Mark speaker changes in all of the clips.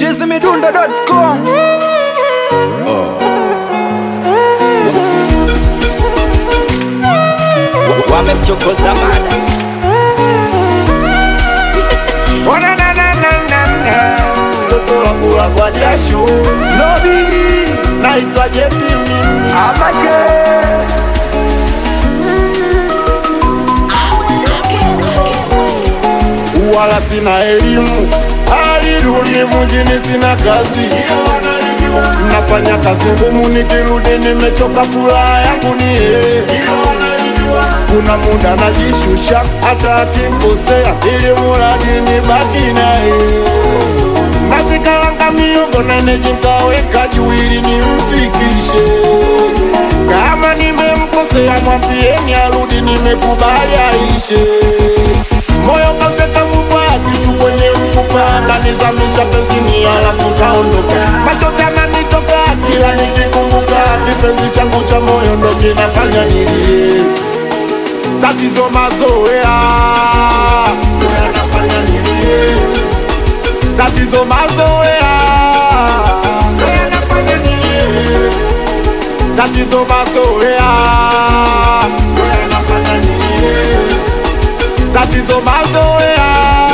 Speaker 1: chizimidundo.com
Speaker 2: wamemchokoza mada
Speaker 3: mtoto wa kula kwa jasho naitwa Jeti mimi wala sina elimu alirudi mjini sina kazi nafanya kazi ngumu nikirudi nimechoka furaha yangu ni yeye kuna muda najishusha hata akinkosea ili muradi nibaki naye nazikalanga miogo nene jinkaweka juu ili nimfikishe kama nimemkosea mwambieni arudi nimekubali aishe moyo kauteka mubwakisu kwenye mfupa kanizamisha pezini alafu kaondoka machozi ananitoka kila nikikumbuka kipenzi changu cha moyo ndo kinafanya nilie tatizo mazoea ndo yanafanya nilie tatizo mazoea ndo yanafanya nilie tatizo mazoea ndo yanafanya nilie tatizo mazoea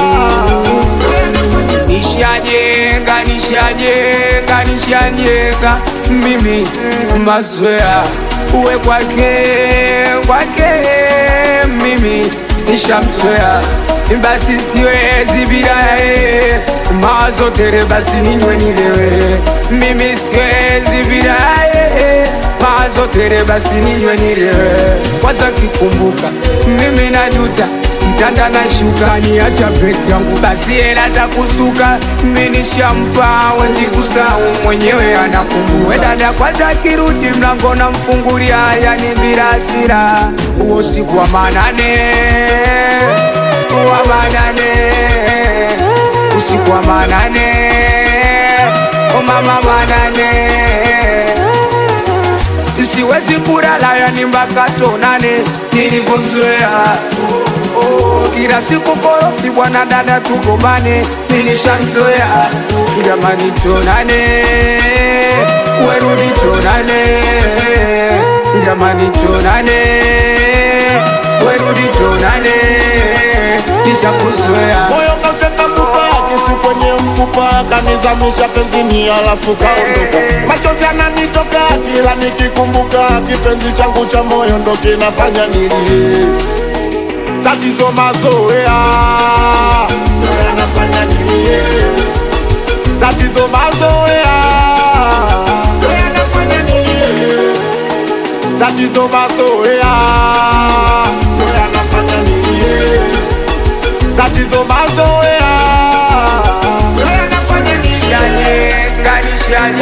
Speaker 4: nishajenga nishajenga nishajenga mimi mazoea uwe kwake kwake mimi nishamzoea basi siwezi bila yeye mawazo tere basi ninywe nilewe mimi siwezi bila yeye mawazo tere basi ninywe nilewe kwanza kikumbuka mimi najuta kitanda na shuka niacha peke yangu basi hela za kusuka minishampa wezi kusahau mwenyewe anakumbuka dada kwanza kirudi mlango na mfungulia yani bila hasira huo siku wa manane wa manane usiku wa manane o mama manane siwezi kulala yani mpaka tonane nilivyomzoea Oh, kila siku korofi bwana dada tugombane nilishamzoea jamani tonane werudi tonane jamani tonane werudi tonane nishakuzoea
Speaker 3: moyo kauteka mubwakisu kwenye mfupa kanizamisha pezini alafu kaondoka machozi ananitoka kila nikikumbuka kipenzi changu cha moyo ndo kinafanya nilie tatizo mazoea ndo yanafanya nilie tatizo mazoea ndo yanafanya nilie tatizo mazoea ndo yanafanya nilie tatizo mazoea ndo yanafanya nilie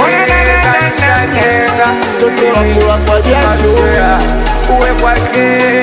Speaker 4: nishajenga nishajenga nishajenga
Speaker 3: Mtoto wa kula kwa jasho
Speaker 4: mazoea uwe kwake